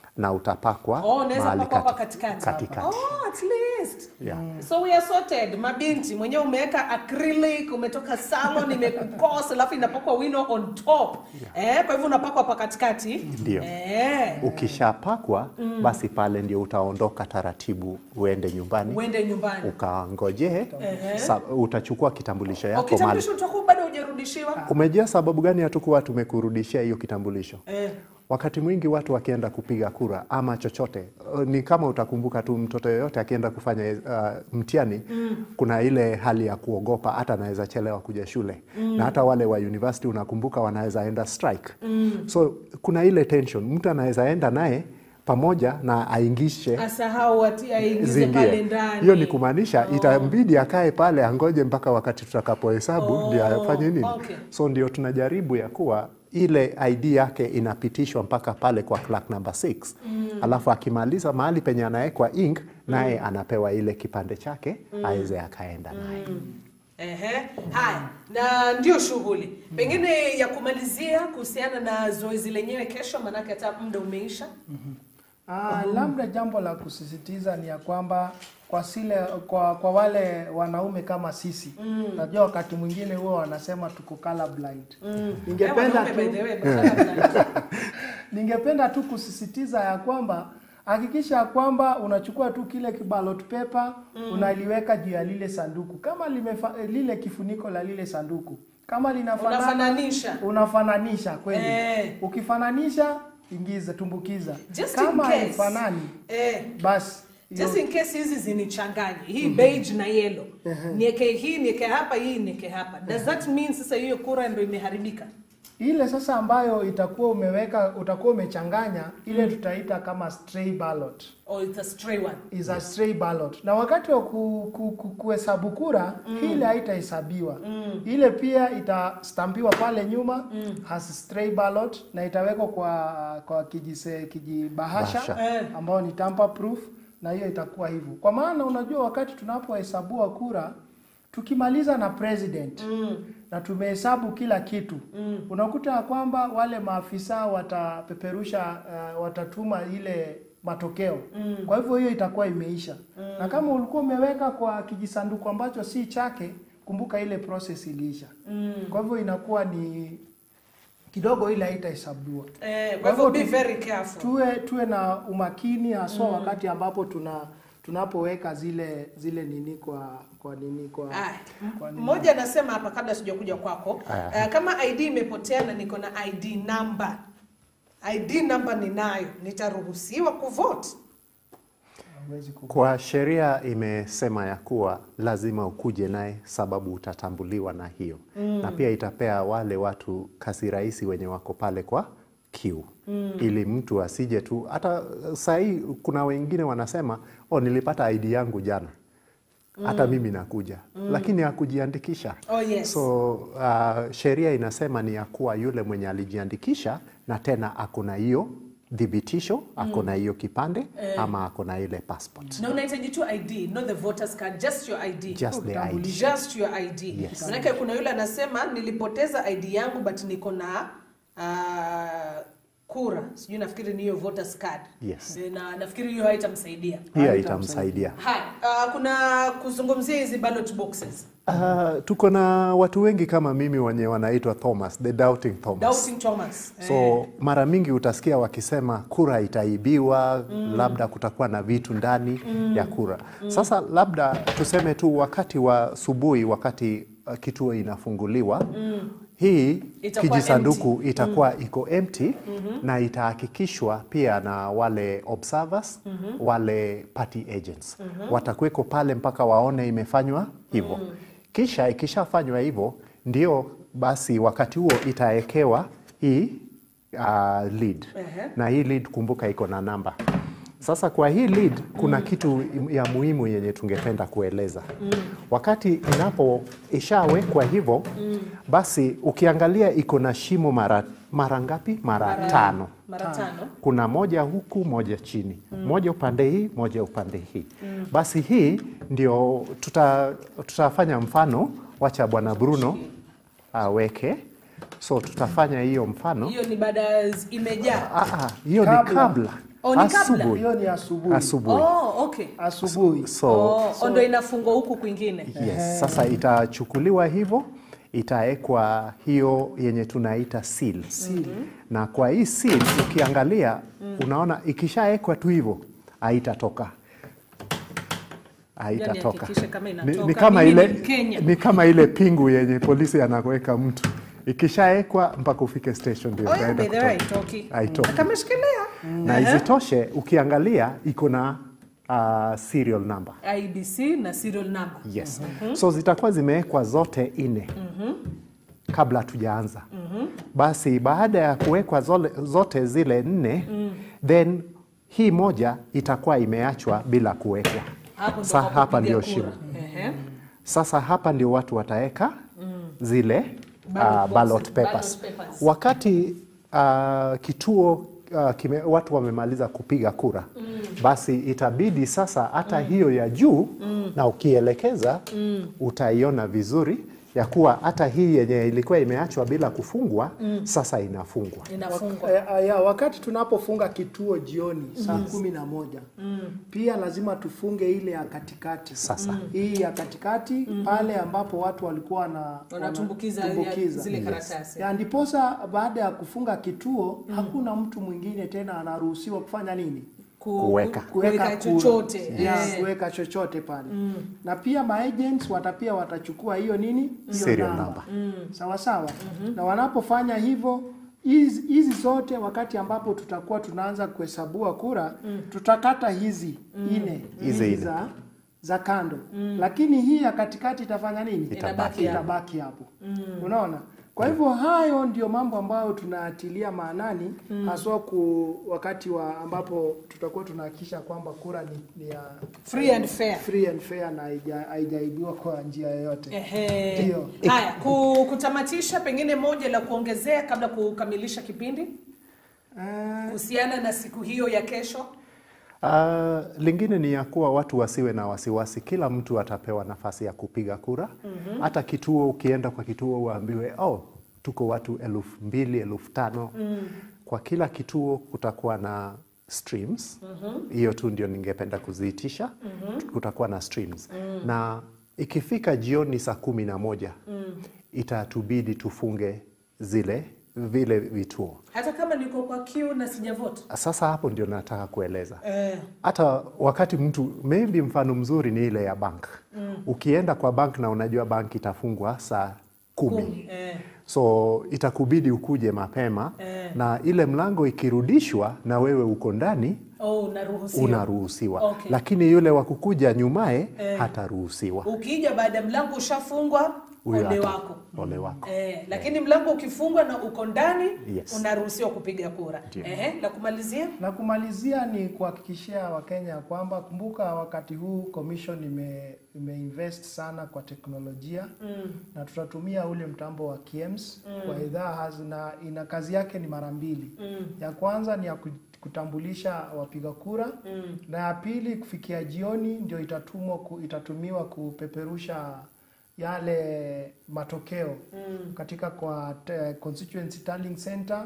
na utapakwa Oh, unaweza mahali pakwa hapa kati- katikati. katikati. Oh, at least. Yeah. So we are sorted. Mabinti mwenyewe umeweka acrylic, umetoka salon imekukosa alafu inapakwa wino on top. Eh, kwa hivyo unapakwa hapa katikati. Ndio. Eh. Ukishapakwa basi pale ndio utaondoka taratibu uende nyumbani Uende nyumbani. ukangojee, sa- utachukua kitambulisho Oh, yako mahali. kitambulisho utakuwa bado hujarudishiwa? Umejua sababu gani hatukuwa tumekurudishia hiyo kitambulisho? Eh. Wakati mwingi watu wakienda kupiga kura ama chochote, uh, ni kama utakumbuka tu, mtoto yoyote akienda kufanya uh, mtihani kuna ile hali ya kuogopa, hata anaweza chelewa kuja shule na hata wale wa university unakumbuka, wanaweza enda strike so kuna ile tension, mtu anaweza enda naye pamoja na aingishe Asahau ati aingize pale zingie. ndani. Hiyo ni kumaanisha itambidi akae pale angoje mpaka wakati tutakapohesabu Oh, ndio afanye nini. okay. So ndio tunajaribu ya kuwa ile ID yake inapitishwa mpaka pale kwa clerk number 6 alafu akimaliza mahali penye anawekwa ink naye anapewa ile kipande chake aweze akaenda naye. Ehe. Haya, na ndio shughuli pengine ya kumalizia kuhusiana na zoezi lenyewe kesho, maanake hata muda umeisha. Ah, labda jambo la kusisitiza ni ya kwamba kwa sile kwa, kwa wale wanaume kama sisi najua wakati mwingine huwa wanasema tuko color blind. Ningependa Eh, wanaume, by tu the way, badala ya- ningependa tu kusisitiza ya kwamba hakikisha ya kwamba unachukua tu kile kibalot paper unaliweka juu ya lile sanduku kama limefa, eh, lile kifuniko la lile sanduku kama linafanana Unafananisha. unafananisha kweli Eh. ukifananisha ingiza tumbukiza Just in kama case. haifanani Eh, basi hiyo- just in case hizi zinichanganye hii beige na yellow nieke hii nieke hapa hii nieke hapa does that mean sasa hiyo kura ndio imeharibika ile sasa ambayo itakuwa umeweka utakuwa umechanganya ile tutaita kama stray ballot or it's a stray one is a stray ballot na wakati wa ku, ku, ku, kuhesabu kura ile haitahesabiwa ile pia itastampiwa pale nyuma has stray ballot na itawekwa kwa kwa kijise kijibahasha Bahasha. Eh. ambao ni tamper proof na hiyo itakuwa hivyo kwa maana unajua wakati tunapohesabua kura tukimaliza na president na tumehesabu kila kitu unakuta ya kwamba wale maafisa watapeperusha uh, watatuma ile matokeo kwa hivyo hiyo itakuwa imeisha na kama ulikuwa umeweka kwa kijisanduku ambacho si chake kumbuka ile process iliisha kwa hivyo inakuwa ni kidogo ile haitahesabiwa eh, kwa hivyo be very careful tuwe tuwe na umakini haswa wakati ambapo tuna tunapoweka zile zile nini kwa kwa nini kwa, Aya, kwa nini. mmoja anasema hapa kabla sijakuja kwako Aya. uh, kama id imepotea na niko na id number id number ninayo nitaruhusiwa kuvote Hawezi ku- Kwa sheria imesema ya kuwa lazima ukuje naye sababu utatambuliwa na hiyo na pia itapea wale watu kazi rahisi wenye wako pale kwa kiu ili mtu asije tu hata sahii kuna wengine wanasema oh, nilipata ID yangu jana hata mimi nakuja lakini hakujiandikisha Oh, yes. so uh, sheria inasema ni ya kuwa yule mwenye alijiandikisha na tena ako na hiyo dhibitisho ako na hiyo kipande ama ako na ile passport na unahitaji tu id not the voters card just your id just the ID. just your id Yes. manake kuna yule anasema nilipoteza id yangu but niko na uh, kura sijui nafikiri ni hiyo voters card Yes. na nafikiri hiyo haitamsaidia hiyo itamsaidia haya uh, kuna kuzungumzia hizi ballot boxes Uh, tuko na watu wengi kama mimi wenye wanaitwa Thomas, the doubting Thomas. doubting thomas So mara mingi utasikia wakisema kura itaibiwa, labda kutakuwa na vitu ndani ya kura. Sasa labda tuseme tu wakati wa subuhi, wakati uh, kituo inafunguliwa hii Itakuwa kijisanduku itakuwa iko empty na itahakikishwa pia na wale observers wale party agents watakuweko pale mpaka waone imefanywa hivyo kisha ikishafanywa hivyo ndio basi wakati huo itawekewa hii uh, lead Ehe. na hii lead kumbuka iko na namba sasa kwa hii lead kuna kitu ya muhimu yenye tungependa kueleza wakati inapo ishawekwa hivyo basi ukiangalia iko na shimo mara mara ngapi mara, tano mara tano kuna moja huku moja chini moja upande hii moja upande hii basi hii ndio tuta, tutafanya mfano wacha bwana bruno aweke so tutafanya hiyo mfano hiyo ni baada ya imejaa Ah, ah, hiyo ni Kabla. kabla Oh, ni kabla? asubuhi hiyo ni asubuhi asubuhi Oh, okay. asubuhi so Oh, ndo inafungwa huku kwingine. Yes. Sasa itachukuliwa hivyo, itawekwa hiyo yenye tunaita seal. Na kwa hii seal ukiangalia unaona ikishawekwa tu hivyo haitatoka haitatoka. hakikishe kama Ni, inatoka. ni kama Mimi ile ni Mkenya. ni kama ile pingu yenye polisi anaweka mtu ikishawekwa mpaka ufike station ndio Oh, yeah, itaenda by the way, kutoka. haitoki. Haitoki. Akameshikilia. Na isitoshe ukiangalia iko na uh, serial number. IBC na serial number. Yes. So zitakuwa zimewekwa zote nne kabla tujaanza. Basi baada ya kuwekwa zole- zote zile nne then hii moja itakuwa imeachwa bila kuwekwa. Hapo ndo Sa, kwa hapa kupiga ndio kura. shimo. Ehe. Sasa hapa ndio watu wataweka zile Ballot uh, boxes, ballot papers. ballot papers. Wakati uh, kituo uh, kime, watu wamemaliza kupiga kura basi itabidi sasa hata hiyo ya juu na ukielekeza utaiona vizuri ya kuwa hata hii yenye ilikuwa imeachwa bila kufungwa sasa inafungwa. Inafungwa. Eh, eh, ya, wakati tunapofunga kituo jioni saa kumi na moja pia lazima tufunge ile ya katikati Sasa. hii ya katikati pale ambapo watu walikuwa na Wanatumbukiza ya- wanatumbukiza. zile karatasi. ya ndiposa baada ya kufunga kituo hakuna mtu mwingine tena anaruhusiwa kufanya nini Ku- Kuweka. Kuweka kura. chochote. Ya, Eh. kuweka chochote pale na pia maagents wata pia watachukua hiyo nini hiyo Serial namba. sawa sawa na wanapofanya hivyo hizi hizi zote wakati ambapo tutakuwa tunaanza kuhesabua kura tutakata hizi ine Hizi hizi ine. za za kando lakini hii ya katikati itafanya nini Itabaki hapo. itabaki hapo unaona kwa hivyo hayo ndio mambo ambayo tunaatilia maanani haswa ku wakati wa ambapo tutakuwa tunahakikisha kwamba kura ni, ni ya Free and fair. free and fair na haija- haijaibiwa kwa njia yoyote. Ehe. Ndio. Haya, ku- kutamatisha pengine moja la kuongezea kabla kukamilisha kipindi Eh, kuhusiana na siku hiyo ya kesho. Uh, lingine ni ya kuwa watu wasiwe na wasiwasi. Kila mtu atapewa nafasi ya kupiga kura. Hata kituo, ukienda kwa kituo uambiwe oh, tuko watu elfu mbili elfu tano Kwa kila kituo kutakuwa na streams hiyo tu ndio ningependa kuziitisha. Kutakuwa na streams na ikifika jioni saa kumi na moja itatubidi tufunge zile vile vituo. Hata kama niko kwa queue na sijavota. Sasa hapo ndio nataka kueleza Eh. hata wakati mtu maybe mfano mzuri ni ile ya bank ukienda kwa bank na unajua bank itafungwa saa kumi, Kumi. Eh. so itakubidi ukuje mapema Eh. na ile mlango ikirudishwa na wewe uko ndani Oh, unaruhusiwa. unaruhusiwa Okay. lakini yule wa kukuja nyumaye hataruhusiwa Ukija baada ya mlango ushafungwa, Huyo ole hata- wako. ole wako Eh, lakini mlango ukifungwa na uko ndani Yes. unaruhusiwa kupiga kura. Ndio. Ehe, la kumalizia? na kumalizia ni kuhakikishia Wakenya kwamba kumbuka, wakati huu commission ime, imeinvest sana kwa teknolojia na tutatumia ule mtambo wa KIEMS kwa idhaa hazi na ina kazi yake ni mara mbili. Ya kwanza ni ya ku- kutambulisha wapiga kura na ya pili kufikia jioni ndio itatumwa ku, itatumiwa kupeperusha yale matokeo katika kwa te, constituency tallying center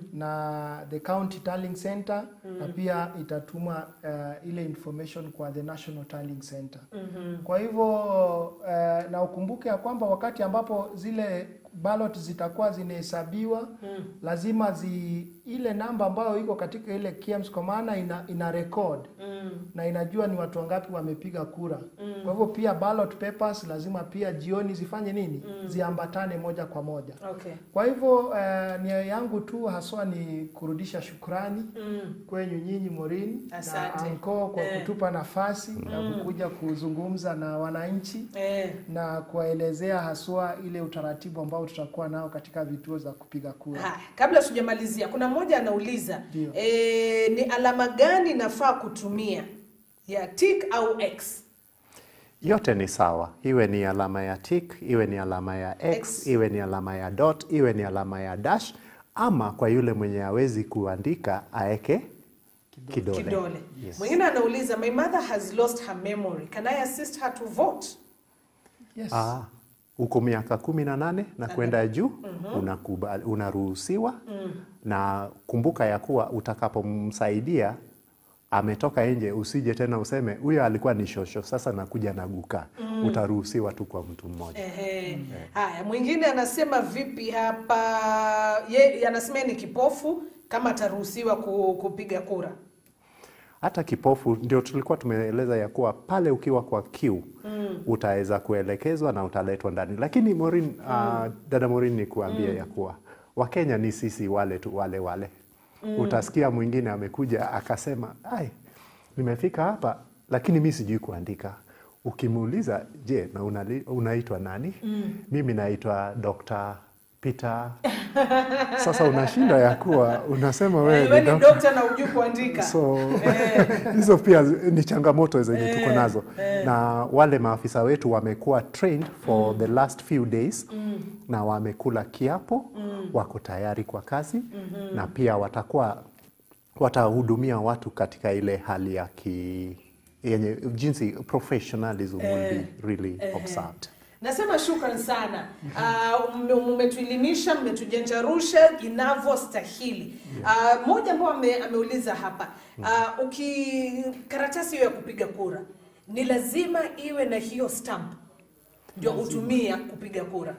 na the county tallying center na pia itatuma uh, ile information kwa the national tallying center. Kwa hivyo uh, na ukumbuke ya kwamba wakati ambapo zile ballot zitakuwa zinahesabiwa lazima zi ile namba ambayo iko katika ile KIEMS kwa maana ina, ina record na inajua ni watu wangapi wamepiga kura. Kwa hivyo pia ballot papers lazima pia jioni zifanye nini? Ziambatane moja kwa moja. Okay. Kwa hivyo eh, nia yangu tu haswa ni kurudisha shukrani kwenyu nyinyi Morin na Asante. Anko kwa Eh. kutupa nafasi na kukuja kuzungumza na wananchi Eh, na kuwaelezea haswa ile utaratibu ambao tutakuwa nao katika vituo za kupiga kura. haya, kabla tujamalizia, kuna mmoja anauliza Ndio. eh, ni alama gani nafaa kutumia ya tick au X? yote ni sawa, iwe ni alama ya tick, iwe ni alama ya x, X. iwe ni alama ya dot, iwe ni alama ya dash, ama kwa yule mwenye hawezi kuandika aeke kidole. Kidole. Yes. Mwingine anauliza my mother has lost her memory. Can I assist her to vote? Yes. Ah, uko miaka kumi na nane na kwenda juu unakubali- unaruhusiwa na kumbuka ya kuwa utakapomsaidia ametoka nje, usije tena useme huyo alikuwa ni shosho, sasa nakuja na guka. Utaruhusiwa tu kwa mtu mmoja. Ehe. Haya, mwingine anasema vipi hapa? Ye anasema yeye ni kipofu, kama ataruhusiwa ku, kupiga kura. Hata kipofu ndio tulikuwa tumeeleza ya kuwa pale ukiwa kwa kiu mm. utaweza kuelekezwa na utaletwa ndani, lakini Maureen, uh, dada Maureen ni kuambia ya kuwa Wakenya ni sisi wale tu wale wale mm. Utasikia mwingine amekuja akasema, ai, nimefika hapa lakini mi sijui kuandika. Ukimuuliza, je, na unali- unaitwa nani? mm. Mimi naitwa Dr. Peter. Sasa unashinda ya kuwa unasema wewe Wewe ni ni doctor. dokta na hujui kuandika. So hizo pia zi- ni changamoto zenye tuko nazo, na wale maafisa wetu wamekuwa trained for the last few days na wamekula kiapo, wako tayari kwa kazi na pia watakuwa watahudumia watu katika ile hali ya ki yenye jinsi professionalism will be really observed. Nasema shukran sana. Uh, mmetuelimisha, mmetujanjarusha inavyostahili. Uh, moja ambao ame, ameuliza hapa uh, uki karatasi hiyo ya kupiga kura ni lazima iwe na hiyo stamp ndio utumia kupiga kura.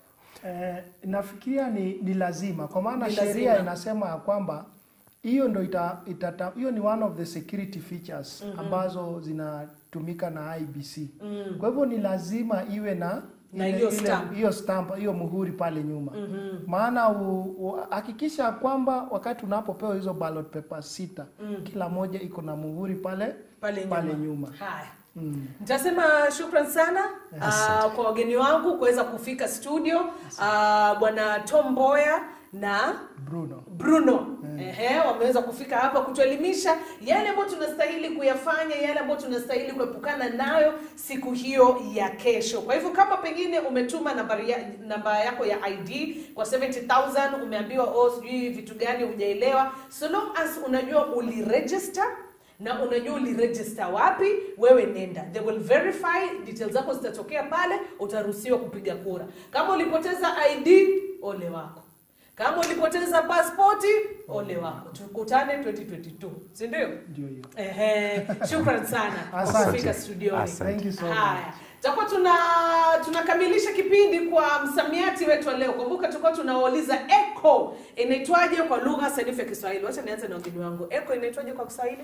Eh, nafikiria ni, ni lazima kwa maana Ni sheria lazima. inasema ya kwamba hiyo ndo ita, itata, hiyo ni one of the security features ambazo zinatumika na IBC. Kwa hivyo ni lazima iwe na Na ile- hiyo ile- stamp. hiyo stamp hiyo muhuri pale nyuma maana u- u- hakikisha kwamba wakati unapopewa hizo ballot papers sita kila moja iko na muhuri pale pale nyuma. pale nyuma. Haya. Nitasema shukran sana uh, kwa wageni wangu kuweza kufika studio uh, bwana Tom Mboya na Bruno. Bruno ehe, wameweza kufika hapa kutuelimisha yale ambayo tunastahili kuyafanya, yale ambayo tunastahili kuepukana nayo siku hiyo ya kesho. Kwa hivyo kama pengine umetuma nambari ya, namba yako ya ID kwa 70000 umeambiwa oh, sijui vitu gani hujaelewa, so long as unajua uliregister na unajua uliregister wapi, wewe nenda, they will verify details zako zitatokea pale, utaruhusiwa kupiga kura. Kama ulipoteza ID, ole wako. Kama ulipoteza pasipoti, ole wako. Tukutane 2022, si ndio? Ndio hiyo. Ehe, shukran sana kwa Asante. kufika studioni. Asante. Thank you so much. Haya, tutakuwa tuna tunakamilisha kipindi kwa msamiati wetu wa leo. Kumbuka tulikuwa tunawauliza echo inaitwaje kwa lugha sanifu ya Kiswahili. Wacha nianze na wageni wangu. Echo inaitwaje kwa Kiswahili?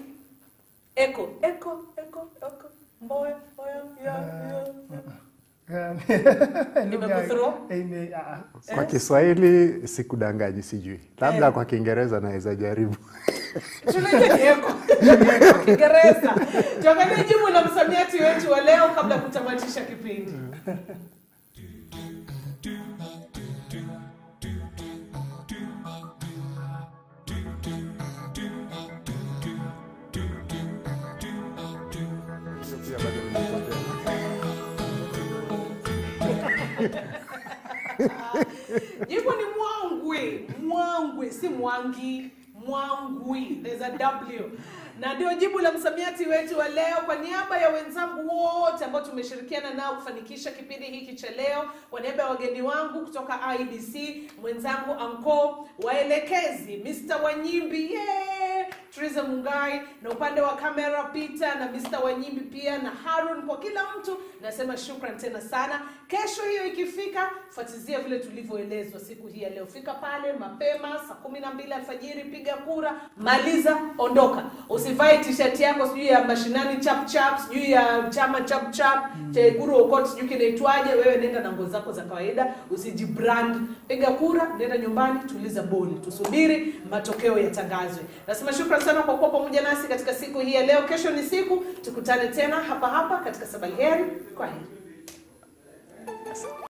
Echo, echo, echo, echo. Mboya, mboya, ya, ya. Nimekuthrow? Ime- ah, ah. Kwa Kiswahili sikudanganyi, sijui, labda kwa Kiingereza naweza jaribu. Tunaita ni echo. Kiingereza. Tuangalie jibu la msamiati wetu wa leo kabla ya kutamatisha kipindi. Jibu ni mwangwi, mwangwi, si mwangi, mwangwi. There's a W. Na ndio jibu la msamiati wetu wa leo. Kwa niaba ya wenzangu wote ambao tumeshirikiana nao kufanikisha kipindi hiki cha leo, kwa niaba ya wageni wangu kutoka IDC, mwenzangu Anko, waelekezi Mr. Wanyimbi, yeah! Triza Mungai, na upande wa kamera Peter na Mr. Wanyimbi pia na Harun, kwa kila mtu nasema shukran tena sana. Kesho hiyo ikifika, fuatizia vile tulivyoelezwa siku hii ya leo. Fika pale mapema saa kumi na mbili alfajiri, piga kura, maliza, ondoka. Usivae t-shirt yako sijui ya mashinani chap chap, sijui ya chama chap chap, cha Guru Okot sijui kinaitwaje. Wewe nenda na nguo zako za kawaida, usijibrand. Piga kura, nenda nyumbani, tuliza boli, tusubiri matokeo yatangazwe. Nasema shukran sana kwa kuwa pamoja nasi katika siku hii ya leo. Kesho ni siku, tukutane tena hapa hapa katika Sabaheri. Kwa heri.